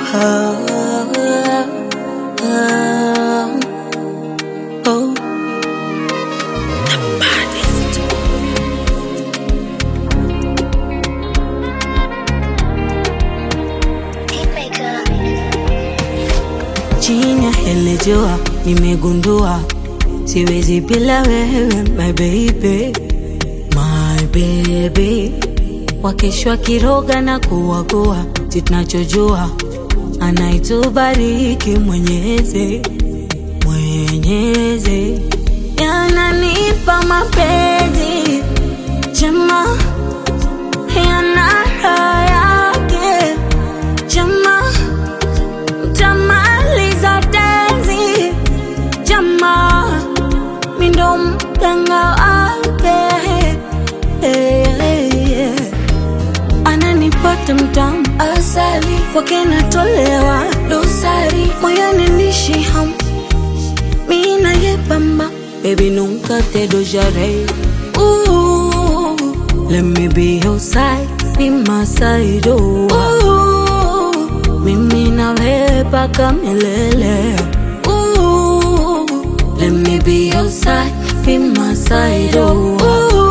oh. Chini ya hili jua nimegundua siwezi bila wewe my baby, my baby. Wakeshwa kiroga na kuwagua, si tunachojua anaitubariki Mwenyezi, Mwenyezi yananipa mapenzi jema yana raha yake jema tamaliza tenzi jama mindo mganga wake Eh, eh. ananipata mtamu asali kwake natolewa dosari moyoni nishi ham mina ye bamba baby nunca te dojaré Ooh, let me be your side be my side oh. Ooh, mimi na wewe paka milele Ooh, let me be your side be my side oh. Ooh,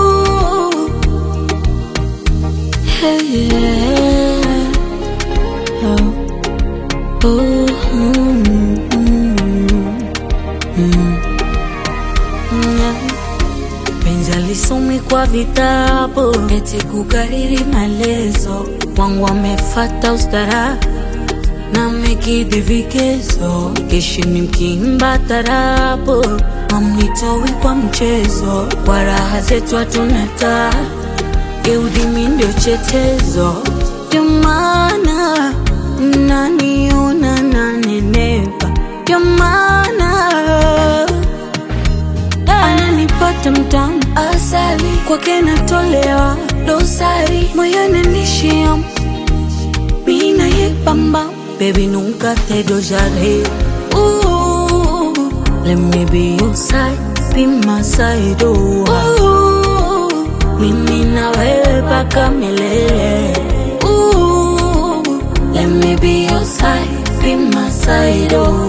hey, yeah. oh. Ooh, mm, mm, mm. Yeah. Penzi alisomi kwa vitabu eti kukariri maelezo wangu amefata ustara na mekidhi vigezo kishini mkimba tarabu amnitowi kwa mchezo kwa raha zetu hatuna taa Eudimi ndio chetezo ndio maana naniona nanenepa ndio maana ananipata mtamu asali kwake natolewa dosari moyoni nishia mina ye bamba baby nunca te dojaré Ooh, let me be your side be my side oh. Ooh, mimi na wewe paka milele Ooh, let me be your side be my side oh.